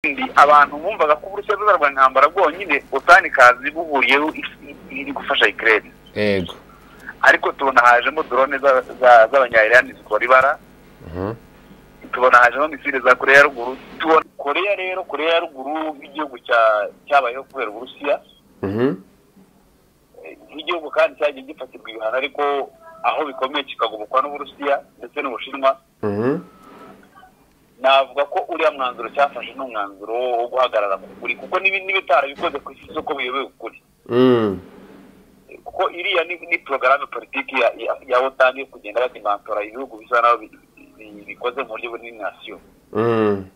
kandi abantu bumvaga ko uburusiya buzarwa intambara bwonyine ubusitani kazi buhuriyeho iri gufasha ikirere yego ariko tubona hajemo dorone z'abanyayirani zikora ibara Mhm. tubona hajemo misile za koreya ya ruguru tubona koreya rero koreya ya ruguru nk'igihugu cya- cyabayeho kubera uburusiya Mhm. Eh, nk'igihugu kandi cyagiye gifatirwa ibihano ariko aho bikomeye kikagobokwa n'uburusiya ndetse n'ubushinwa Mhm. navuga ko uriya mwanzuro cyafashe ni umwanzuro wo guhagarara ku kuri kuko n'ibi n'ibitarabikoze ku isi zose ko biyobewe ukuri Mm. kuko iriya ni, ni porogaramu politiki ya, ya, ya otan yo kugenda badimantora ibihugu bisa naho bi- bi- bikoze mu buryo bunini nasiyo Mm.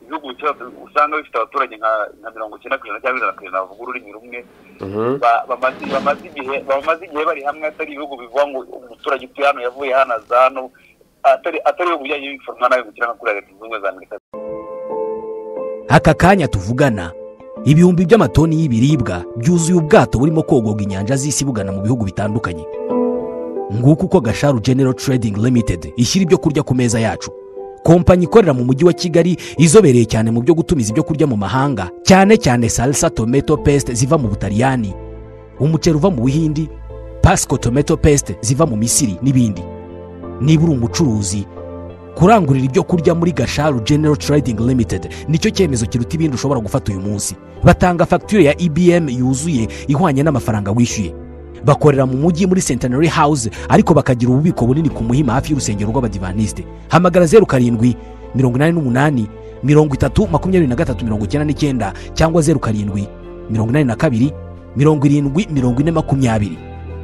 ibihugu bikira- usanga bifite abaturage nka nka mirongo icyenda ku ijana cyangwa ijana ku ijana bavuga ururimi rumwe Mhm. ba- bamaze bamaze igihe bamaze igihe bari hamwe atari ibihugu bivuga ngo umuturage utuye hano yavuye hano aza hano atari atari ibihugu byagiye biforoma nabi gukira nka kuriya leta zunze ubumwe za amerika aka kanya tuvugana ibihumbi by'amatoni y'ibiribwa byuzuye ubwato burimo kogorwa inyanja z'isi bugana mu bihugu bitandukanye nguko uko gasharu genero trading limited ishyira ibyo kurya ku meza yacu kompanyi ikorera mu mujyi wa kigali izobereye cyane mu byo gutumiza ibyo kurya mu mahanga cyane cyane salsa tomato paste ziva mu butaliyani umuceri uva mu buhindi pasco tomato paste ziva mu misiri n'ibindi niba uri umucuruzi kurangurira ibyo kurya muri gasharu genero trading limited nicyo cyemezo kiruta ibindi ushobora gufata uyu munsi batanga fagitire ya ibm yuzuye ihwanye n'amafaranga wishyuye bakorera mu mujyi muri centenary house ariko bakagira ububiko bunini ku muhima hafi y'urusengero rw'abadivanisite hamagara zeru karindwi mirongo inani n'umunani mirongo itatu makumyabiri na gatatu mirongo icyenda n'icyenda cyangwa zeru karindwi mirongo inani na kabiri mirongo irindwi mirongo ine makumyabiri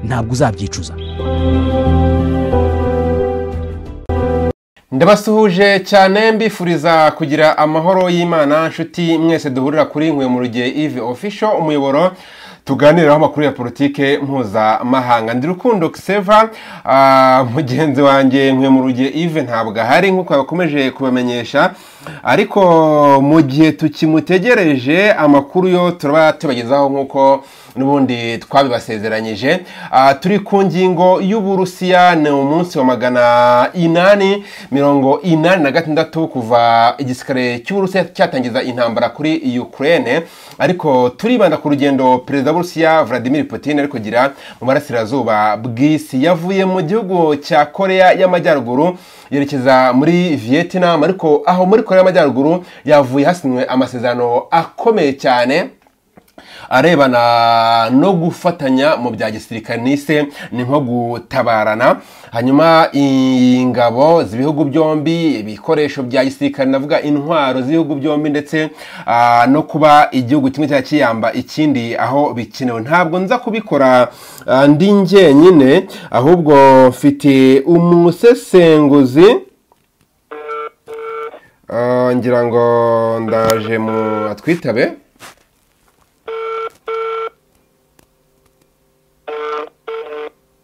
ntabwo uzabyicuza ndabasuhuje cyane mbifuriza kugira amahoro y'imana nshuti mwese duhurira kuri nkwiye mu rugihe ivi ofisho umuyoboro tuganiraho amakuru ya politike mpuzamahanga ndi rukundo seva mugenzi wanjye nkwiye mu rugihe ive ntabwo ahari nk'uko yakomeje kubamenyesha ariko mu gihe tukimutegereje amakuru yo turaba tubagezaho nk'uko n'ubundi twabibasezeranyije Ah, turi ku ngingo y'uburusiya ni umunsi wa magana inani mirongo inani na gatandatu kuva igisirikare cy'uburusiya cyatangiza intambara kuri ukraine ariko turibanda ku rugendo perezida w'uburusiya vladimir putin ari kugira mu burasirazuba bw'isi yavuye mu gihugu cya korea y'amajyaruguru yerekeza muri vietnam ariko aho muri korea y'amajyaruguru yavuye hasinywe amasezerano akomeye cyane arebana no gufatanya mu bya gisirikare n'ise ni nko gutabarana hanyuma ingabo z'ibihugu byombi ibikoresho bya gisirikare navuga intwaro z'ibihugu byombi ndetse ah, no kuba igihugu kimwe cya kiyamba ikindi aho bikenewe ntabwo nza kubikora ah, ndi njyenyine ahubwo mfite umusesenguzi Ah, ngira ngo ndaje mu atwitabe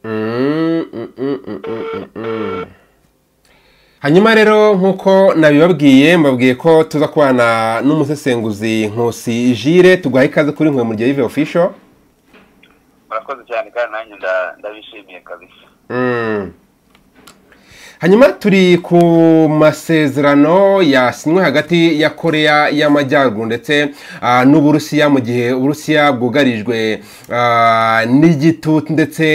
Mm, mm, mm, mm, mm, mm. hanyuma rero nk'uko nabibabwiye mbabwiye ko tuza kubana n'umusesenguzi nkusi jire tuguhaye ikaze kuri nkwe mu gihe y'ive ofisho murakoze cyane kandi nanjye nda- ndabishimiye kabisa Mm. hanyuma turi ku masezerano yasinywe hagati ya korea y'amajyaruguru ndetse ah, n'uburusiya mu gihe uburusiya bwugarijwe ah, n'igitutu ndetse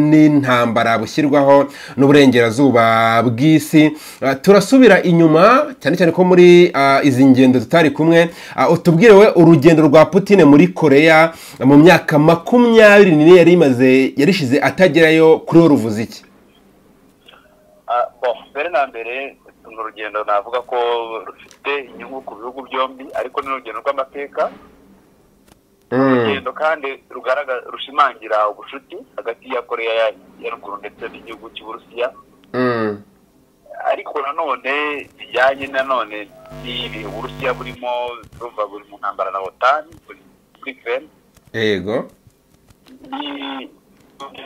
n'intambara bushyirwaho n'uburengerazuba bw'isi Ah, turasubira inyuma cyane cyane ko muri ah, izi ngendo tutari kumwe ah, utubwire we urugendo rwa putine muri korea mu myaka makumyabiri n'ine yari imaze yarishize atagerayo kuri we ruvuze iki Ah, bon mbere na mbere ni urugendo navuga ko rufite inyungu ku bihugu byombi ariko ni urugendo rw'amateka Mm. urugendo kandi rugaragaza rushimangira ubucuti hagati ya koreya ya- ya ruguru ndetse n'igihugu cy'uburusiya Mm. ariko nanone bijyanye nanone n'ibihe uburusiya burimo ruva buri mu ntambara na otani buri muri kereni yego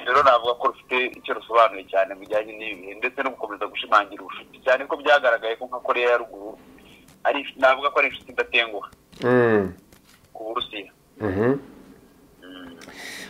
rero navuga ko rufite icyo rusobanuye cyane mu bijyanye n'ibi bihe ndetse no gukomeza gushimangira ubucuti cyane ko byagaragaye ko nka koreya ya ruguru ari navuga ko ari inshuti idatenguha Mm. ku burusiya Mhm.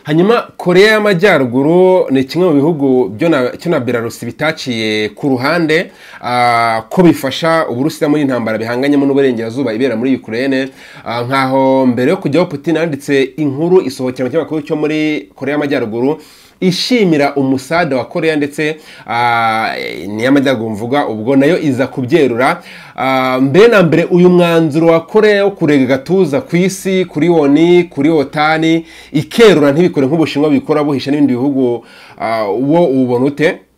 hanyuma koreya y'amajyaruguru ni kimwe mu bihugu byo na cyo na belarusi bitaciye ku ruhande ah, ko bifasha uburusiya muri intambara bihanganyemo n'uburengerazuba ibera muri ukraine Ah, nkaho mbere yo kujyaho putin yanditse inkuru isohokera mu kinyamakuru cyo muri koreya y'amajyaruguru ishimira umusada wa koreya ndetse ah, n'iy'amajyaruguru mvuga ubwo nayo iza kubyerura Ah, mbere na mbere uyu mwanzuro wa koreya wo kurega gatuza ku isi kuri woni kuri wotani ikerura ntibikore nk'ubushinwa bikora buhisha n'ibindi bihugu ah, wo ubona ute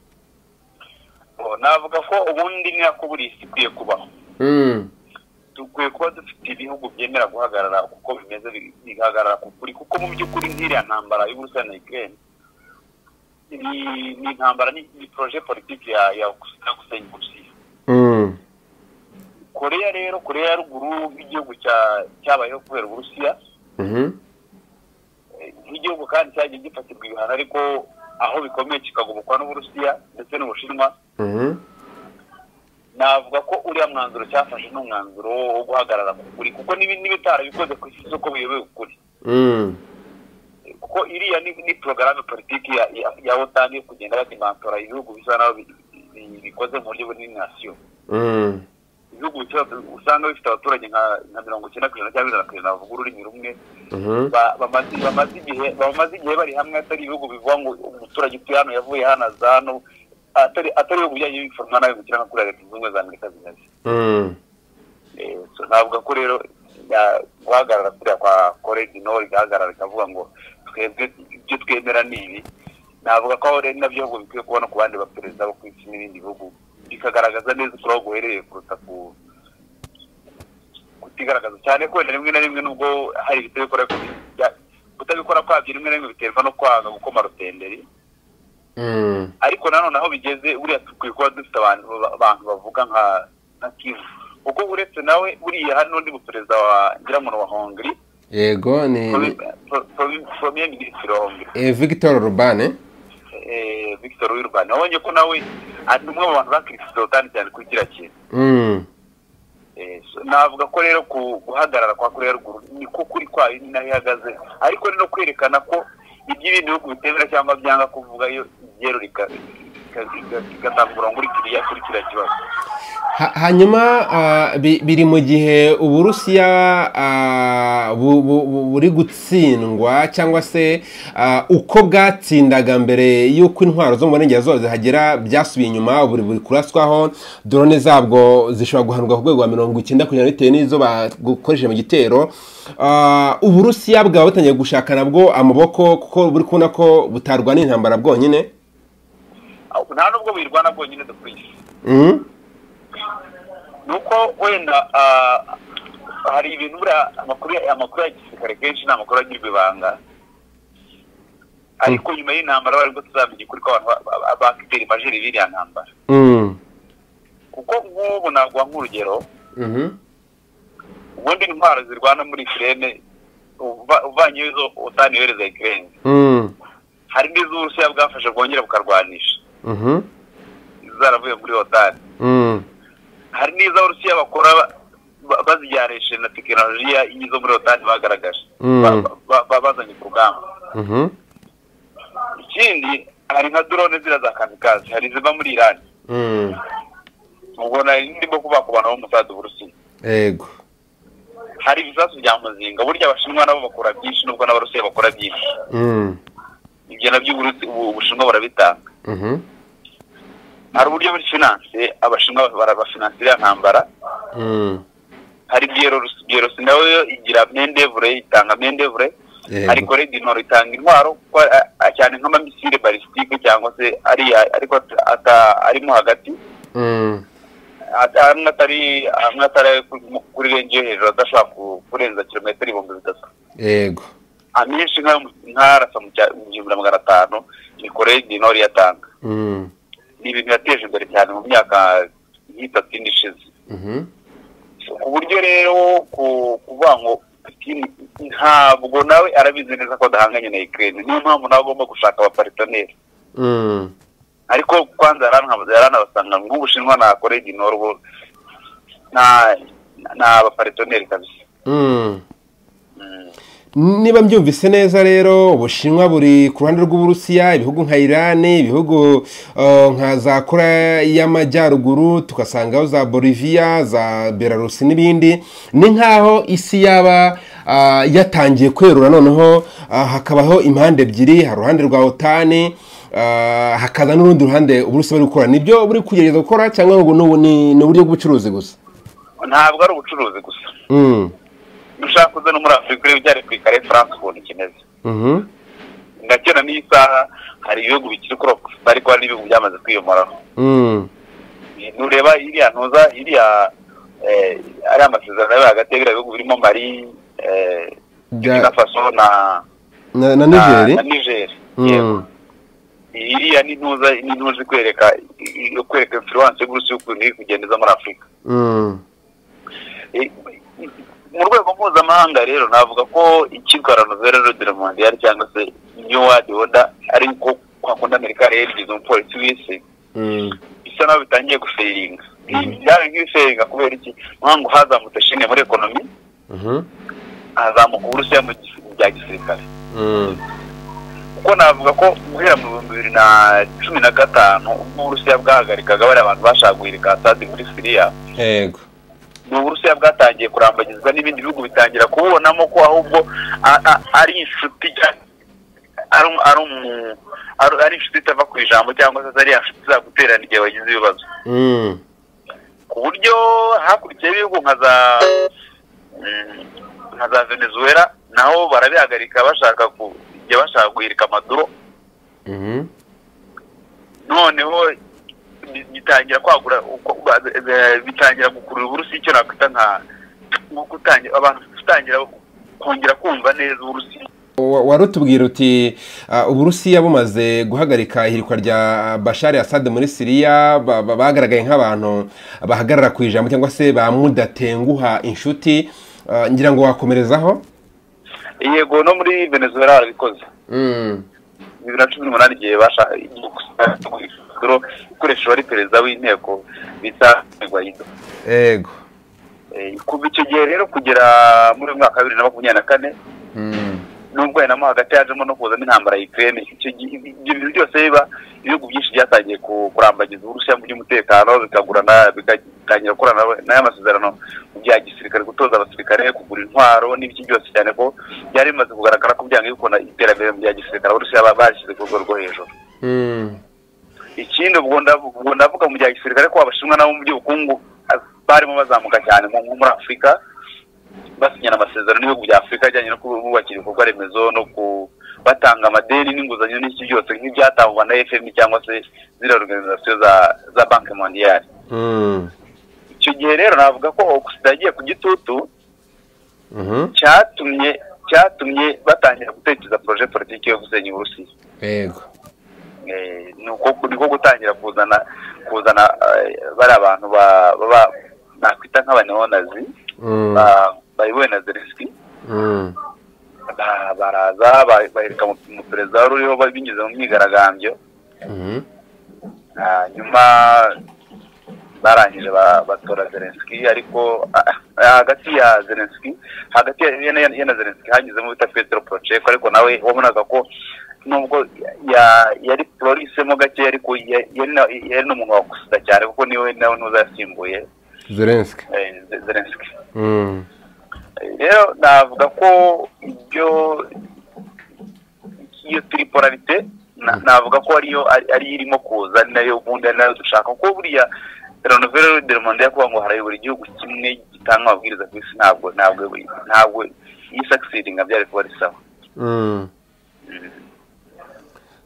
Oh, navuga ko ubundi ni nako buri isi ikwiye kubaho Mm, dukwiye kuba dufite ibihugu byemera guhagarara kuko bimeze bi- bigahagarara ku kuri kuko mu by'ukuri nk'iriya ntambara y'uburusiya na ukraine ni ni intambara ni ni projet politiki ya ya ya gusenya uburusiya mm, koreya rero koreya ya ruguru nk'igihugu cya- cyabayeho kubera uburusiya mhm, Eh, nk'igihugu kandi cyagiye gifatirwa ibihano ariko aho bikomeye kikagobokwa n'uburusiya ndetse n'ubushinwa mhm, navuga ko uriya mwanzuro cyafashe ni umwanzuro wo guhagarara ku kuri kuko n'ibi- n'ibitarabikoze ku isi z'uko biyobewe ukuri mm, kuko iriya ni, ni porogaramu politiki ya, ya, ya otani yo kugenda badimantora ibihugu bisa naho bi- bi- bikoze mu buryo buri nasiyo mm, ibihugu bifite- usanga bifite abaturage nka nka mirongo icyenda ku ijana cyangwa ijana ku ijana bavuga ururimi rumwe mhm, ba- bamaze bamaze igihe bamaze igihe bari hamwe atari ibihugu bivuga ngo umuturage utuye hano yavuye hano aza hano atari atari ibihugu bijyanye n'ibiforomana bimukira nka kuriya leta zunze ubumwe za amerika zimeze mm. Eh, so navuga ko rero ya- guhagarara kuriya kwa koregi nord igahagarara ikavuga ngo twebwe ibyo twemera ni ibi navuga ko aho rero nabyo ahubwo bikwiye kubona ku bandi baperezida bo ku isi n'ibindi bihugu bikagaragaza neza ukuri aho guherereye kuruta ku kutigaragaza cyane ko wenda rimwe na rimwe nubwo hari ibitabikora bya- kutabikora kwabyo rimwe na rimwe biterwa no kwanga gukoma rutenderi Mm, ariko nanone aho bigeze buriya dukwiye kuba dufite abantu ba- abantu bavuga nka nka kivu kuko uretse nawe buriya hari n'undi muperezida wa ngirango ni wa hongri yego ni premier minisitiri wa hongri eh, victor orban eh, victor wirban wabonye ko nawe ari umwe mu bantu bakirisize otani cyane kuri kiriya kintu Mm, Eh, so navuga ko rero ku- guhagarara kwa koreya ya ruguru ni ko kuri kwayo ni naho ihagaze ariko ni no kwerekana ko ibyo ibindi bihugu bitemera cyangwa byanga kuvuga iyo ibyero igatanga umurongo uri kiriya kuri kiriya kibazo ha- hanyuma ah, bi- biri mu gihe uburusiya ah, bu- bu- bu- buri gutsindwa cyangwa se ah, uko bwatsindaga mbere y'uko intwaro zo mu burengerazuba zihagera byasubiye inyuma buri buri kuraswaho dorone zabwo zishobora guhanurwa ku rwego rwa mirongo icyenda ku ijana bitewe n'izo bakoresheje mu gitero Ah, uburusiya bwaba butangiye gushaka nabwo amaboko kuko buri kubona ko butarwana intambara bwonyine Aho- nta nubwo buyirwana bwonyine dukwiye Mhm. ni uko wenda ah, hari ibintu buriya amakuru ya- amakuru ya gisirikare kenshi ni amakuru agirwa ibanga ariko nyuma y'intambara bari bwo tuzamenya ukuri ko abantu ba- ba- ba- bakitera imajeri biriya ntambara Mm. kuko nk'ubu naguha nk'urugero Mhm. ubundi intwaro zirwana muri ikirere uvanyeho izo utani yohereza ikirere Mm. hari n'iz'uburusiya bwafashe bwongera bukarwanisha Mhm. zaravuye muri otani Mm. hari n'iz'abarusiya bakora ba- ba- bazijyanisha na tekinolojiya y'izo muri otani bagaragaje Mm. ba- ba- ba- bazanye ku rugamba Mhm. ikindi hari nka drone ziriya za kamikazi hari iziva muri irani Mm. ubwo nari ndimo kubakubana b'umusada uburusiya Yego. hari ibisasu bya muzinga burya abashinwa nabo bakora byinshi nubwo n'abarusiya bakora byinshi Mm. ibyo nabyo Uburusi- Ubu- ubushinwa burabitanga Mhm. hari uburyo muri finance abashinwa barabafinansa iriya ntambara Mm. hari Belarus- Belarus nawe yo igira mendevure itanga mendevure Yego. ariko Red Nord itanga intwaro kuko, a- a- cyane nk'amamisire balistike cyangwa se ariya ariko at- ata- arimo hagati Mm. Ata- amwe atari amwe atari ayo ku- kuri renji yo hejuru adashobora ku- kurenza kilometero ibihumbi bitatu Yego. amenshi nka- nk'arasa mu cya- mu gihumbi na magana atanu ni Koreya du Nord yatanga Mm. ni ibintu yateje imbere cyane mu myaka nk'itatu ine ishize Mhm. ku buryo rero ku- kuvuga ngo Putin ntabwo nawe arabizi neza ko adahanganye na Ukraine niyo mpamvu nawe agomba gushaka abaparitoneri Mm. ariko kwanza yaranka- yaranabasanga nk'ubushinwa na Koreya du Nord bo nta nta abaparitoneri kabisa Mm. niba mbyumvise neza rero ubushinwa buri ku ruhande rw'uburusiya ibihugu nka irani ibihugu eh, nka za korea y'amajyaruguru tugasangaho za boliviya za belarusi n'ibindi ni nk'aho isi yaba ah, yatangiye kwerura noneho ah, hakabaho impande ebyiri hari uruhande rwa otani ah, hakaza n'urundi ruhande uburusiya bari gukora nibyo buri kugerageza gukora cyangwa ngo ni ubu- ni ni uburyo bw'ubucuruzi gusa ntabwo ari ubucuruzi gusa Mm. ushaka uze no muri afurika urebe ibyari ku ikare france ukuntu kimeze Mhm. ngakera n'iyi saha hari ibihugu bikiri kuri ogisita ariko hari n'ibihugu byamaze kwiyomoraho Mm. nureba iriya ntuza iriya eh, ari amasezerano yabaye hagati ya biriya bihugu birimo mali eh, Bya- Burkina faso na na na- na nigeri na nigeri yego Mm. iriya ni ntuza ni ntuza kwereka yo kwereka influence y'uburusiya ukuntu iri kugendeza muri afurika Mm. Eh, mu rwego mpuzamahanga rero navuga ko ikigarano verero de mondial cyangwa se new world order ari uko kwa kundi amerika yari yarigize umupolisi w'isi Mm. bisa naho bitangiye guferinga byari nk'ibiferinga kubera iki mpamvu hazamutse shine muri ekonomi Mhm. hazamuka uburusiya mu gis- mu bya gisirikare Mm. kuko navuga ko guhera mu bihumbi bibiri na cumi na gatanu ubwo uburusiya bwahagarikaga bariya abantu bashaka guhirika asadi muri siriya yego ni uburusiya bwatangiye kurambagizwa n'ibindi bihugu bitangira kububonamo ko ahubwo a- a- ari inshuti cyangwa ari um- ari umu- ari- ari inshuti itava ku ijambo cyangwa se ari ya nshuti izaguterana igihe wagize ibibazo Mm. ku buryo hakurikiyeho ibihugu nka za mm, nka za venezuela naho barabihagarika bashaka ku igihe bashaka guhirika maduro Mhm. noneho bi- bitangira kwagura uko- ba- eh, bitangira gukurura uburusi icyo nakwita nka nko kutangira abantu gutangira kongera kumva neza uburusi Wa- warutubwira uti ah, uburusiya bumaze guhagarika ihirikwa rya bashari asade muri siriya ba- ba- bagaragaye nk'abantu bahagarara ku ijambo cyangwa se bamudatenguha inshuti Ah, ngira ngo wakomerezaho yego no muri venezuela barabikoze Mm. bibiri na cumi n'umunani igihe bashaka ikoresha wari perezida w'inteko bita guaido yego Eh, kuva icyo gihe rero kugera muri uyu mwaka wa bibiri na makumyabiri na kane Mm. nubwo hari namo hagati yajemo no kuzamo intambara ya Ukraine icyo gihe ibyo bintu byose biba ibihugu byinshi byatangiye ku- kurambagiza uburusiya mu by'umutekano bikagurana bikatangira gukorana n'aya masezerano mu bya gisirikare gutoza abasirikare kugura intwaro n'ibiki byose cyane ko byari bimaze kugaragara ko byanga yuko na- iterambere mu bya gisirikare abarusiya ba- bashyize ku rwego rwo hejuru Mm. ikindi ubwo ndavu- ubwo ndavuga mu bya gisirikare ko abashinwa nabo mu by'ubukungu ah, barimo bazamuka cyane mu- nko muri afurika basinyana amasezerano n'ibihugu bya afurika ajyanye no kububakira ibikorwa remezo no ku batanga amadeni n'inguzanyo n'iki byose nk'ibyatangwa na fm cyangwa se ziriya organizasiyo za za banki mondiyari Mm. icyo gihe rero navuga ko ogisida yagiye ku gitutu Mhm. cyatumye cyatumye batangira gutekereza poroje politiki yo gusenya uburusiya yego Eh, ni uko ni uko gutangira kuzana kuzana eh, bari abantu ba- baba nakwita nk'abanyonazi Mm. bayobowe na zelenski Mm. ba- baraza ba- bahirika mu- mu perezida wari uriho ba- binyuze mu myigaragambyo Mhm. hanyuma barangije ba- batora zelenski ariko ah, ah, hagati ya zelenski hagati ya- ya ya- ya na zelenski hanyuzemo bita petero poroceko ariko nawe wabonaga ko nubwo ya- yari warisemo gake ariko ya- yari na- yari n'umuntu wagusuda cyane kuko niwe nawe ntuza yasimbuye zelenski eh, Ze- zelenski Mm. rero navuga ko ibyo iyo tiriporarite na- navuga ko ariyo ari- ariyo irimo kuza ni nayo ubundi ari nayo dushaka kuko buriya renovero de monde yakuvuga ngo harayobora igihugu kimwe gitanga amabwiriza ku isi ntabwo ntabwo ntabwo iyi sakisidinga byari kuba ari sawa Mm.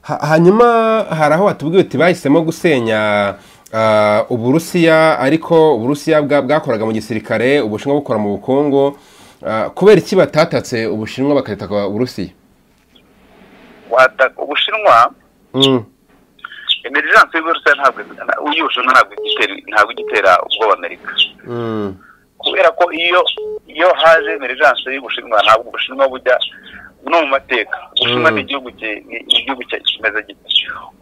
Ha- hanyuma hari aho batubwiye uti bahisemo gusenya ah, uburusiya ariko uburusiya bwa- bwakoraga mu gisirikare ubushinwa bukora mu bukungu Ah, kubera iki batatatse ubushinwa bakareta uburusiya Wata- ubushinwa Mm. emerigence y'uburusiya ntabwo uyibushinwa ntabwo igitera ntabwo igitera ubwoba amerika Mm. kubera ko iyo iyo haje emerigence y'ubushinwa ntabwo ubushinwa bujya no mu mateka ubushinwa Mm. ni igihugu ki- ni igihugu cya- kimeze gite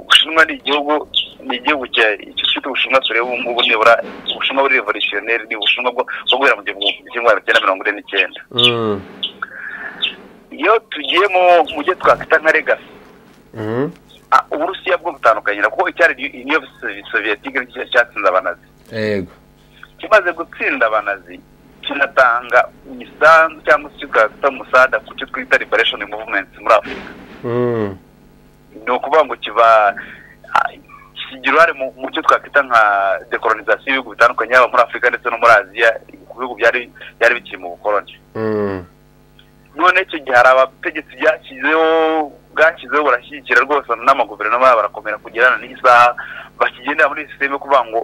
ubushinwa ni igihugu ni igihugu cya- icyo twita ubushinwa tureba ubu ngubu nibura ubushinwa buri revolutionnaire ni ubushinwa bwo bwo guhera mu gihumbi kimwe magana cyenda mirongo ine n'icyenda Mm. iyo tugiye mu byo twakwita nka regasi Mhm. uburusiya bwo butandukanye kuko icyari niyo soviyetike nicyo cyatsinze abanazi yego kimaze gutsinda abanazi kinatanga imisanzu cyangwa se kikazita umusada ku cyo twita liberation movement muri afurika Mhm. ni ukuvuga ngo kiba ah, kigira uruhare mu mu cyo twakwita nka dekolonisation y'ibihugu bitandukanye yaba muri afurika ndetse no muri aziya ku bihugu byari byari bikiri mu bukoloni Mhm. none icyo gihe hari abategetsi byashyizeho bwashyizeho barashyigikira rwose n'amaguverinoma yabo barakomera kugerana n'isaha bakigendera muri sisiteme kuvuga ngo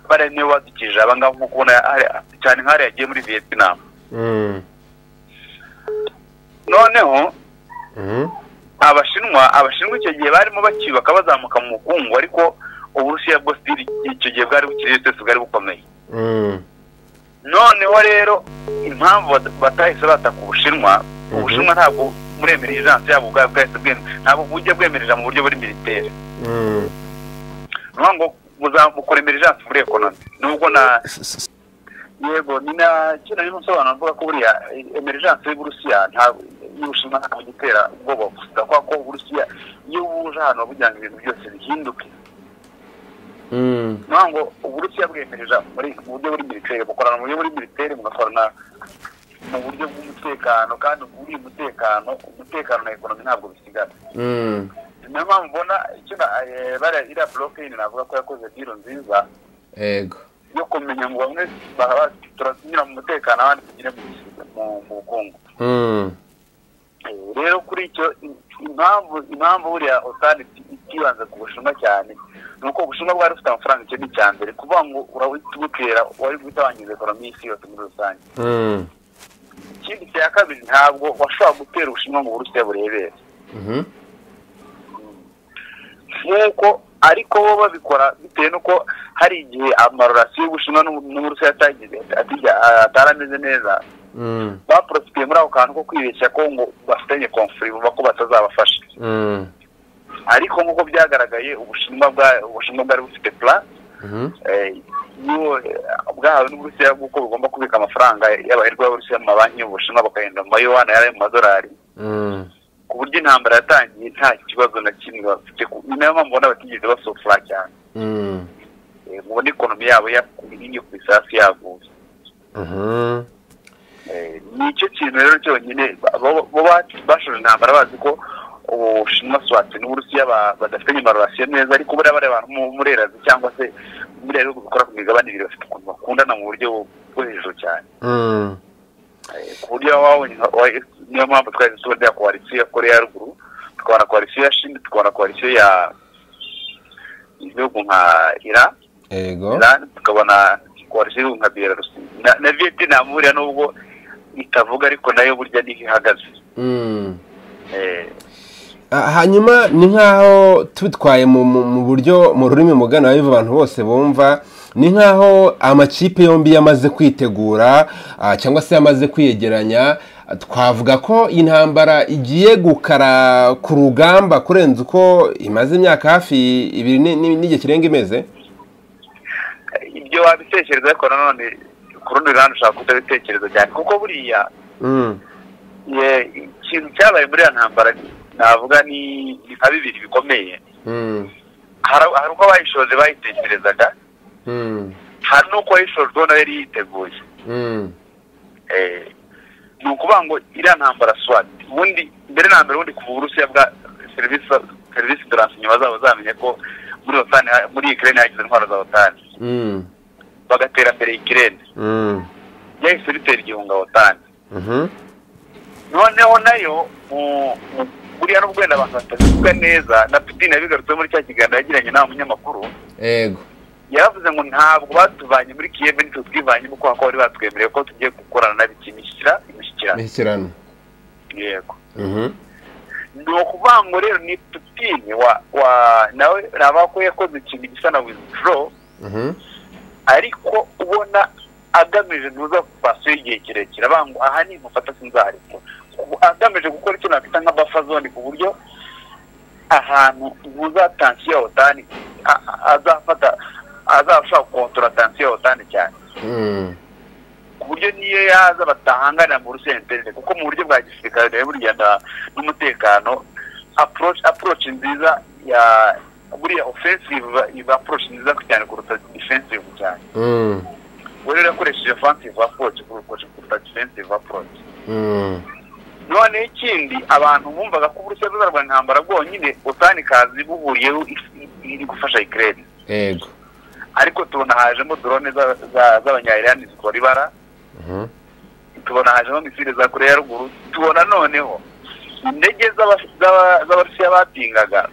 bariya niyo badukije abangaba nk'uko ubona hari- cyane nk'ahari yagiye muri vietnam Mhm. noneho Mhm. abashinwa abashinwa icyo gihe barimo bakiyubaka bazamuka mu bukungu ariko uburusiya bwo sitiri icyo gihe bwari bukiri twese bwari bukomeye Mhm. noneho rero impamvu bata- batahise bataka ubushinwa ubushinwa ntabwo muri emergensi yabo ubwabo bwahise bwemera ntabwo bujya bwemerera mu buryo buri militeri Mhm. nuvuga ngo muzamukora emergency muri ekonomi nubwo na S- s- yego ni na kino rero nsobanura mvuga ko buriya emergency y'uburusiya ntabwo y'ubushinwa ntabwo igitera ubwoba gusa kubera ko uburusiya iyo buje ahantu kugira ngo ibintu byose bihinduke Mhm. nuvuga ngo uburusiya bwemerera muri mu buryo buri militeri mukorana mu buryo buri militeri mugakorana mu buryo bw'umutekano kandi buri umutekano umutekano na ekonomi ntabwo bisigana Mhm. niyo mpamvu mbona icyo na- eh, bariya iriya blockade navuga ko yakoze diro nziza yego yo kumenya ngo bamwe bahaba turasinyira mu mutekano abandi tugire mu mu- mu bukungu Mhm. Eh, rero kuri icyo im- impamvu impamvu buriya otani itibanze ku bushinwa cyane ni uko ubushinwa bwari bufite amafaranga icyo ni icya mbere kuvuga ngo urabutera wari guhita wangiza ekonomi y'isi yose muri rusange Mhm. ikindi cya kabiri ntabwo washobora gutera ubushinwa ngo burusiya burebere Mhm. nk'uko ariko bo babikora bitewe n'uko hari igihe amarorasiyo y'ubushinwa n'u- n'uburusiya atagize atijya- atari ameze neza Mhm. baporofitiye muri ako kantu ko kwibeshya ko ngo bafitanye komfuri vuba ko batazabafasha Mhm. ariko nk'uko byyagaragaye ubushinwa bwa- ubushinwa bwari bufite pula Mhm. eh, y'uwo, eh, bwahawe n'uburusiya bw'uko bugomba kubika amafaranga y'abaherwa b'uburusiya mu mabanki y'ubushinwa bakahenda mu mayohana yari ayo mu madolari Mhm. ku buryo intambara yatangiye nta kibazo na kimwe bafite ku- ni nayo mpamvu ubona batigeze basofura cyane Mhm. Eh, mubona ikonomi yabo yakuye ku isasu yaguye Mhm. Eh, nicyo kintu rero cyonyine ba- bo- bo ba- bashoje intambara bazi ko ubushinwa swati n'uburusiya ba- badafitanye amarorasiyo neza ariko buriya bariya bantu mu- muri erazi cyangwa se muri bihugu bikora ku migabane ibiri bafite ukuntu bakundana mu buryo bwo hejuru cyane Mhm. Eh, ku buryo waba wabonye nka- wa- niyo mpamvu twahise tubona iriya koalisiyo ya koreya ya ruguru tukabona koalisiyo ya shini tukabona koalisiyo ya ibihugu nka iran yego Iran, tukabona koalisiyo y'ibihugu nka belarusi na na vietnam buriya nubwo itavuga ariko nayo burya niho ihagaze Mhm. Eh, Ah, hanyuma ni nk'aho tubitwaye mu mu- mu buryo mu rurimi mugana biva abantu bose bumva ni nk'aho amakipe yombi yamaze kwitegura ah, cyangwa se yamaze kwiyegeranya Ah, twavuga ko intambara igiye gukara ku rugamba kurenza uko imaze imyaka hafi ibiri ni- ni- n'igihe kirenga imeze ibyo wabitekereza ariko nanone ku rundi ruhande ushobora kutabitekereza cyane kuko buriya Mm, eh, ikintu cyabaye muri iyo ntambara navuga ni ni nka bibiri bikomeye mm, Hari- hari uko abayishoje bayitekerezaga mm, hari n'uko wayishojweho nawe yari yiteguye mm, Eh, ni ukuvuga ngo iriya ntambara swati ubundi mbere na mbere ubundi kuva uburusiya bwa serivisi serivisi doransinyuma zabo zamenye ko muri otani muri ikirere hagize intwaro za otani mm, bagatera mbere ikirere mm, byahise bitera igihunga otani mhm, noneho nayo mu- mu- buriya nubwo wenda abantu batabivuga neza na pidini yabigarutseho muri cya kiganiro yagiranye n'aba munyamakuru yego yaravuze ngo ntabwo batuvanye muri kiyeve nitwe twivanyemo kubera ko bari batwemereye ko tugiye gukorana n'abikimishyira imishyikirano imishyikirano yego Mhm, ni ukuvuga ngo rero ni putine wa wa nawe naba ko yakoze ikintu gisa na wizidro mhm, ariko ubona agamije ntuza pasiyo y'igihe kirekire avuga ngo aha ni mufata sinzarekura Ubu agamije gukora icyo nakwita nka bafa zone ku buryo ahantu ntuza tansiyo ya otani a- a- azafata azashobora gukontora tansiyo ya otani cyane mm, ku buryo niyo yaza batahanganira mu rusenterine kuko mu buryo bwa gisirikare nayo burya na- n'umutekano approach approach nziza ya buriya offensive iba approach nziza cyane kuruta defensive cyane Mm, we rero yakoresheje offensive approach kuruta kuruta defensive approach mm, noneho ikindi abantu bumvaga ko uburusiya buzarwa intambara bwonyine utanikazi buhuriyeho if- iri gufasha ikirere Ego. ariko tubona hajemo drone za- za- z'abanyayirani zikora ibara Mhm. tubona hajemo misile za koreya ya ruguru tubona noneho indege z'aba- z'aba- z'abarusiya bapingaga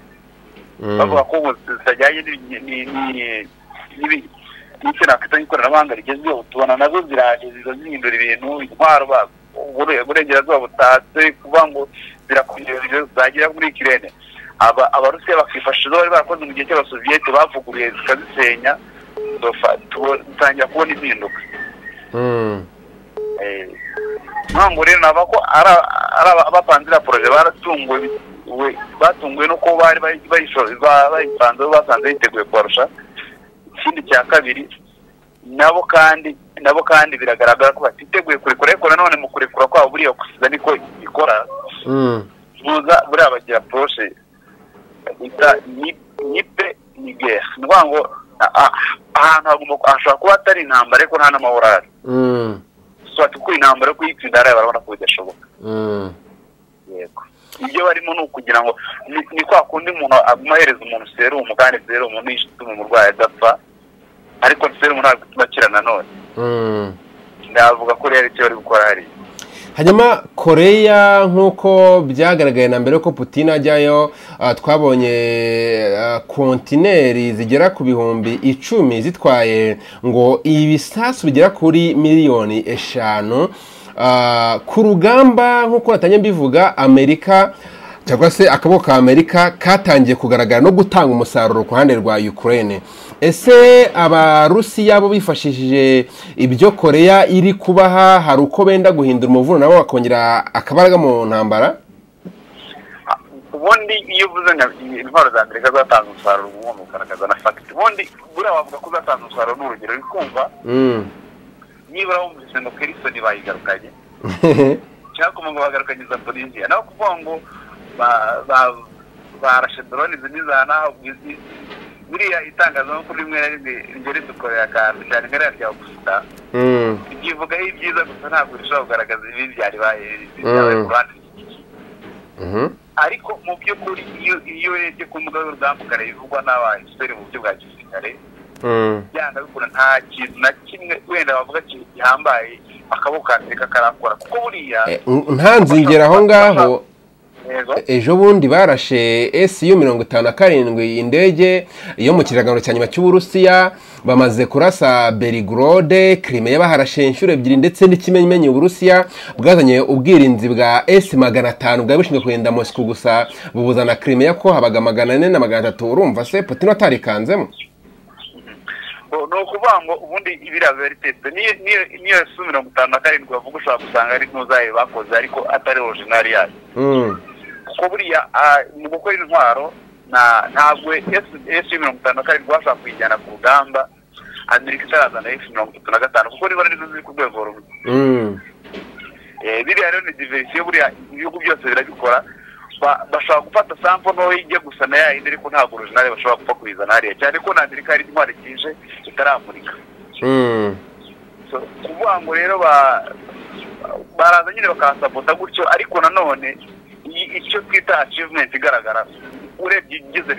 Mm, bavuga ko ngo zitajyanye n'ibi- ni- ni- n'ibi- n'icyo nakwita nk'ikoranabuhanga rigezweho tubona nazo ziraje ziza zihindura ibintu intwaro ba- ubure- uburengerazuba butatse kuvuga ngo zirakongerera zagera muri ikirere Aba- abarusiya bakifashisha izo bari barakoze mu gihe cy'abasoviyete bavuguruye zikazisenya tufa- tubo- dutangira kubona impinduka mm, Eh, ntabwo rero nava ko ari aba- ari aba- abapanzira poroje baratunguwe we- batunguwe nuko bari bayi- bayisho- ba- bayipanzeho basanze yiteguye kubarusha ikindi cya kabiri nabo kandi nabo kandi biragaragara ko batiteguye kurekura ariko nanone mu kurekura kwabo buriya gusiza niko ikora mm. muza buriya bagira poroshe bita ni- nipe nigera ni ukuvuga ngo a- a- ahantu hagomba hashobora kuba hatari intambara ariko nta n'amahoro ahari Mm, swati kuko intambara yo kuyitsinda hariya barabona ko bidashoboka mm. yego ibyo barimo ni ukugira ngo ni- ni kwa kundi umuntu aguma ahereza umuntu serumu kandi serumu niyo ituma umurwayi adapfa ariko serumu ntabwo ituma akira nanone Mm. ndavuga ko rero icyo bari gukora hariya hanyuma koreya nk'uko byagaragaye na mbere ko putin ajyayo ah, twabonye ah, kontineri zigera ku bihumbi icumi zitwaye ngo ibisasu bigera kuri miliyoni eshanu Ah, ku rugamba nk'uko batanye mbivuga amerika cyangwa se akaboko ka amerika katangiye kugaragara no gutanga umusaruro ku ruhande rwa ukraine ese abarusiya bo bifashishije ibyo koreya iri kubaha hari uko benda guhindura umuvuno nabo bakongera akabaraga mu ntambara Ah, ubundi iyo uvuze nka intwaro za amerika zatanze umusaruro uba ugomba kugaragaza na fagiti ubundi buriya wavuga ko zatanze umusaruro ni urugero uri kumva Mm. nibura wumvise ngo kerisoni bayigarukanye cyangwa ngo bagarukanye za polisiya naho kuvuga ngo ba- ba- barashe drone zimwe naho biriya itangazamakuru rimwe na rimwe rijya ridukorera akantu cyane nkariya rya gusa Mm. rikivugaho ibyiza gusa ntabwo rishobora kugaragaza ibibi byari baye byabaye ku ruhande Mhm. ariko mu by'ukuri iyo iyo urebye ku mbuga z'urugambukane bivugwa n'abahistori mu buryo bwa gisirikare Mm. byanga bikunda nta kintu na kimwe wenda bavuga ki- gihambaye akaboko ka amerika karakora kuko buriya Eh, nta nzingero aho ngaho Yego. ejo bundi barashe esiyu mirongo itanu na karindwi indege yo mu kiraganiro cya nyuma cy'uburusiya bamaze kurasa berigorode kirimeya baharashe inshuro ebyiri ndetse n'ikimenyimenyi uburusiya bwazanye ubwirinzi bwa esi magana atanu bwari bushinzwe kurinda mosiko gusa bubuzana kirimeya ko habaga magana ane na magana atatu urumva se putin atarikanzemo Bo- ni ukuvuga ngo ubundi ibiriya biba bitetse niyo niyo- niyo su mirongo itanu na karindwi bavuga ushobora gusanga ari ntuzaye bakoze ariko atari orijinali yayo Mm, kuko buriya ah, mu gukora intwaro na- ntabwo esu mirongo itanu na karindwi bashobora kuyijyana ku rugamba amerika itarazana efu mirongo itatu na gatanu kuko ribona nizo ziri ku rwego rumwe mm, Eh, biriya rero ni diverisiyo buriya ibihugu byose birabikora Ba- bashobora gufata sampo ntoya ijya gusa na ya yindi ariko ntabwo orijinali bashobora gupfa kuyizana hariya cyane ko na amerika hari intwaro ikije itaramurika mm, So, kuvuga ngo rero ba baraza nyine bakahasabota gutyo ariko nanone i- icyo twita achievement igaragara urebye igize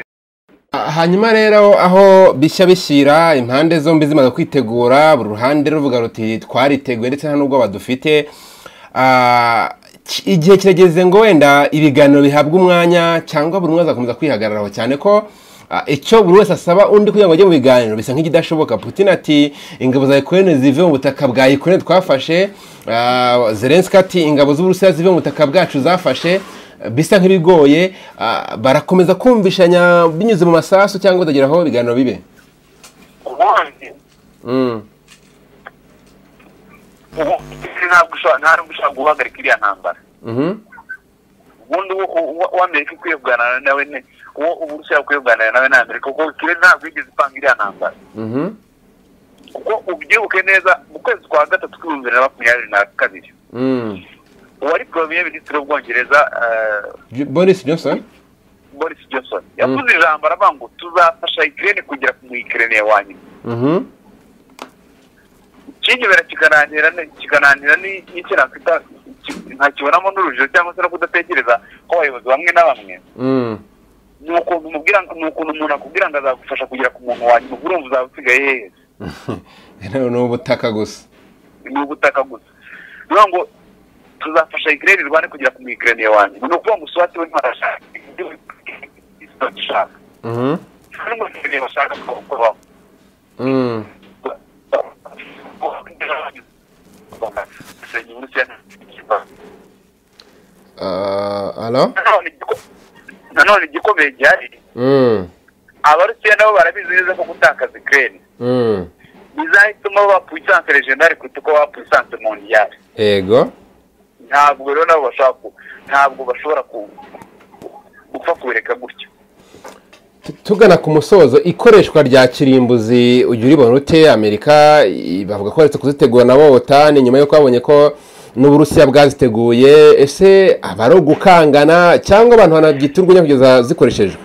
Ah, hanyuma rero aho bishya bishyira impande zombi zimaze kwitegura buri ruhande ruvuga ruti twariteguye ndetse nta n'ubwoba dufite Ah, ki- igihe kirageze ngo wenda ibiganiro bihabwe umwanya cyangwa buri umwe azakomeza kwihagararaho cyane ko ah, icyo buri wese asaba undi kugira ngo ajye mu biganiro bisa nk'ikidashoboka putin ati ingabo za ukraine zive mu butaka bwa ukraine twafashe Ah, zelenski ati ingabo z'uburusiya zive mu butaka bwacu zafashe bisa nk'ibigoye ah, barakomeza kumvishanya binyuze mu masasu cyangwa batagera aho ibiganiro bibe ubundi Mm, ubu ntabwo ushobora nta nubwo ushobora guhagarika iriya ntambara mhm, ubundi uw'amerika ukwiye kuganira nawe ni uwo uburusiya ukwiye kuganira nawe ni amerika kuko ikirere ntabwo yigeze ipanga iriya ntambara mhm, kuko ubyibuke neza mu kwezi kwa gatatu k'ibihumbi bibiri na makumyabiri na kabiri Mm. uwari poromiye minisitiri w'ubwongereza eh, J- boris johnson boris johnson yavuze ijambo aravuga ngo tuzafasha ikirere kugera ku mwikireneye wa nyuma Mhm. kinyobera kikananira ne- kikananira ni- n'icyo nakwita ki- ntakibonamo n'urujijo cyangwa se no kudatekereza ko abayobozi bamwe na bamwe Mm. ni ukuntu umubwira ngo- ni ukuntu umuntu akubwira ngo azagufasha kugera ku muntu wa nyuma ubwo urumva uzaba usigaye hehe ni ubutaka gusa ni ubutaka gusa ni ukuvuga ngo tuzafasha ikirere irwane kugera ku mwikireneye wa nyuma ni ukuvuga ngo uswati we ntarashaka ibyo agishaka Mhm. hari umwikireneye bashaka ko kubaho Mm. Ah, alo nanone igikomeye gihari Mm. abarusiya nabo barabizi neza ko gutakaza ikirere Mm. bizahituma bapuisanse legendari kuruta uko bapuisanse mondiyari yego ntabwo rero nabo bashobora ku ntabwo bashobora ku- gupfa kubireka gutyo Tu- tugana ku musozo ikoreshwa rya kirimbuzi ujya uribona ute amerika i- bavuga ko baretse kuzitegura nabo otani nyuma y'uko babonye ko n'uburusiya bwaziteguye ese aba ari ugukangana cyangwa abantu banabyita urwenya kugeza zikoreshejwe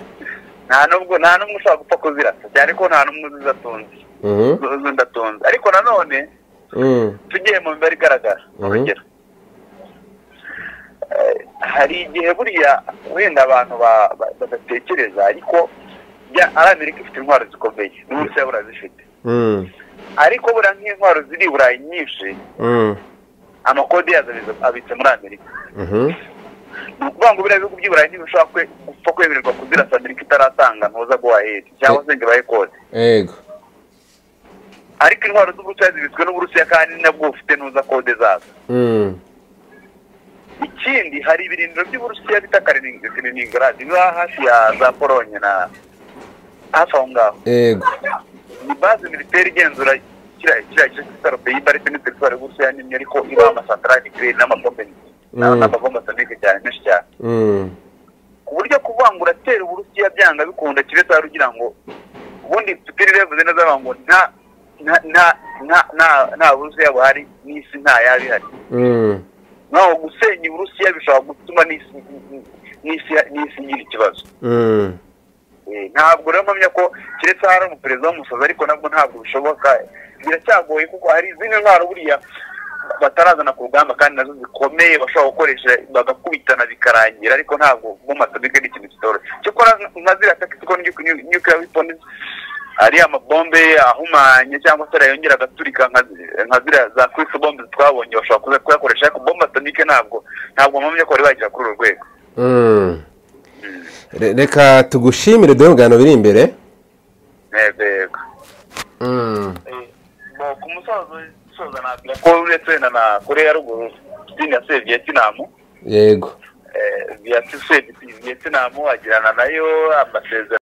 nta n'ubwo nta n'umwe ushobora gupfa kuzirasa cyane ko nta n'umwe uzidatunze Mhm. uzidatunze ariko nanone Mm. tugiye mu mibare igaragara Mhm. urugero Eh, hari igihe buriya wenda abantu ba- ba- badatekereza ariko bya- ari amerika ifite intwaro zikomeye n'uburusiya buriya zifite Mm. ariko buriya nk'intwaro ziri i burayi nyinshi Mm. amakode yazo abiza- abitse muri amerika Mhm. ni ukuvuga ngo biriya bihugu by'i burayi ntibishobora kwe- gupfa kwemererwa kuzirasa amerika itaratanga ntuza guhahera cyangwa se ngo ibahe kode yego ariko intwaro z'uburusiya zibitswe n'uburusiya kandi nabwo bufite ntuza kode zazo Mm. ikindi hari ibirindiro by'uburusiya bita Kalining- kaliningrad biba hafi ya za polonye na hafi aho ngaho yego ni baze militeri igenzura kiriya kiriya gice cy'isarobeye y'ibarite n'iterituwari y'uburusiya nini ariko iba amasantarari ikirere n'amapombe Mm. n'amabomba atonike cyane menshi cyane Mm. ku buryo kuvuga ngo uratera uburusiya byanga bikunda kibe zari ugira ngo ubundi putiri bivuze neza avuga ngo nta nta nta nta- nta- nta burusiya buhari n'isi nta yaba ihari Mm. naho gusenya uburusiya bishobora gutuma n'isi n'isi n'isi igira ikibazo Mm. Eh, ntabwo rero mpamya ko keretse hari umuperezida w'umusazi ariko nabwo ntabwo bishoboka biracyagoye kuko hari izindi ntwaro buriya batarazana ku rugamba kandi nazo zikomeye bashobora gukoresha bagakubitana bikarangira ariko ntabwo bomba atomike ni ikintu kitoroshye cyakora nka ziriya takisi ko nuclear weapons ariya mabombe ahumanye cyangwa se ariya yongera agaturika nka zi- nka ziriya za kwisi bombe twabonye bashobora kuza kuyakoresha ariko bomba atomike ntabwo ntabwo mpamya ko bari bagera kuri uru rwego Mm. Re- reka tugushimire dore ibiganiro biri imbere Yego, yego Mm. Eh, ku musozo soza nabwira ko uretse wenda na koreya ya ruguru dini ya se vietinamu yego eh, ya se vietinamu agirana nayo amasezerano